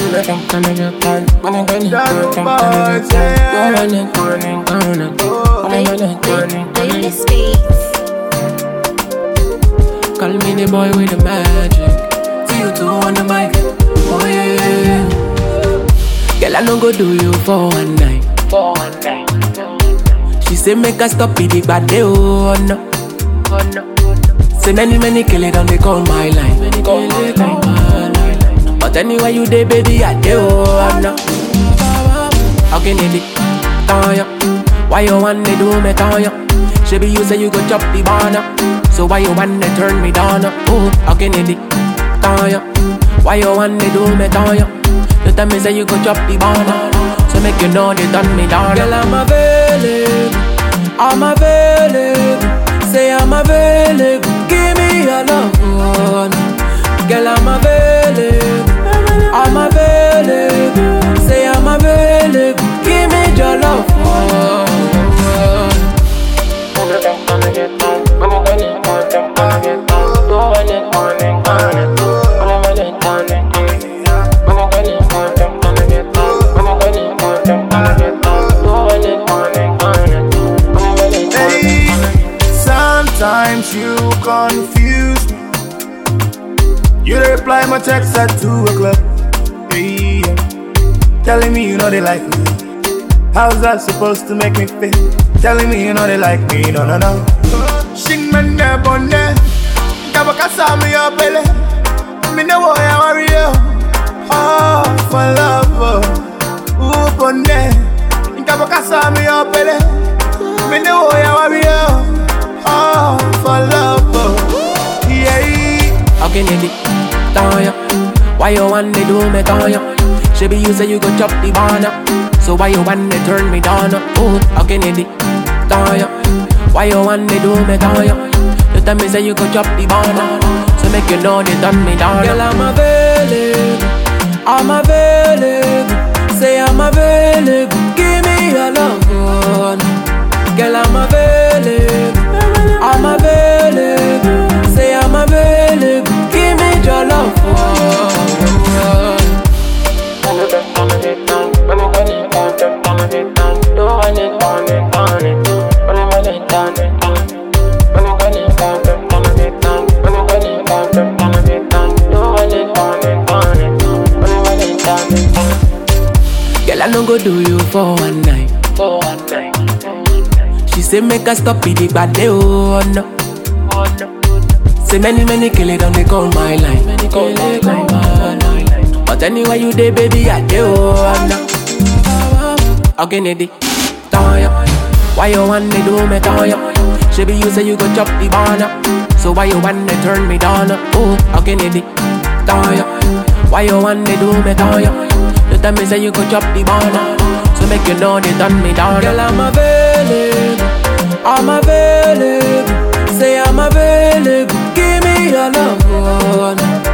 Baby Speaks. Call me the boy with the magic. See you two on the mic. Oh yeah, yeah, yeah. Girl, I no go do you for one night. For one night. She say make us stop it, but they oh no. Oh no. Say many many kill it on they call my line. Many call my line. But anyway you dey baby, I dey oh no. How can it be? Tanya, why you want to do me Tanya? She be you say you go chop the banana. So why you want to turn me down? Oh, how can it be? Tanya, why you want to do me Tanya? You tell me say you go chop the banana. So make you know they done me down. Girl, I'm available. I'm available. Say I'm available. Give me your love. oh, no. Girl, I'm available. I'm available. Say I'm available. Give me your love. oh, oh. Hey, sometimes you confuse me. You reply my text at 2 o'clock. Hey, yeah. telling me you know they like me. How's that supposed to make me feel? Telling me you know they like me, no, no, no. Shing man ne bonne, kabaka sami yo pele. Me ne wo ya worry yo. Oh, for love, oh. Ooh, bonne, kabaka sami yo pele. Me ne wo ya worry yo. Oh, for love, oh. Yeah. How can it be? Tanya, why you want to do me Tanya? She be you say you go chop the banana. So why you want to turn me down? Oh, how can it be? Tanya, why you want to do me Tanya? You tell me say you go chop the banana. So make you know they done me down. Girl, I'm available. I'm available. Say I'm available. Give me your love. oh, no. Girl, I'm available. I'm available. Say I'm available. Give me your love. oh, oh, oh. Girl, I no go do you for one night. For one night. She say make us stop it, but they oh no. Oh no. Say many many kill it on they call my line. Many call it my line. But anyway you dey baby, I dey oh no. How can it be? Tanya, why you want to do me Tanya? She be you say you go chop the banana. So why you want to turn me down? Oh, how can it be? Tanya, why you want to do me Tanya? You tell me say you go chop the banana. So make you know they done me down. Girl, I'm available. I'm available. Say I'm available. Give me your love. oh, no.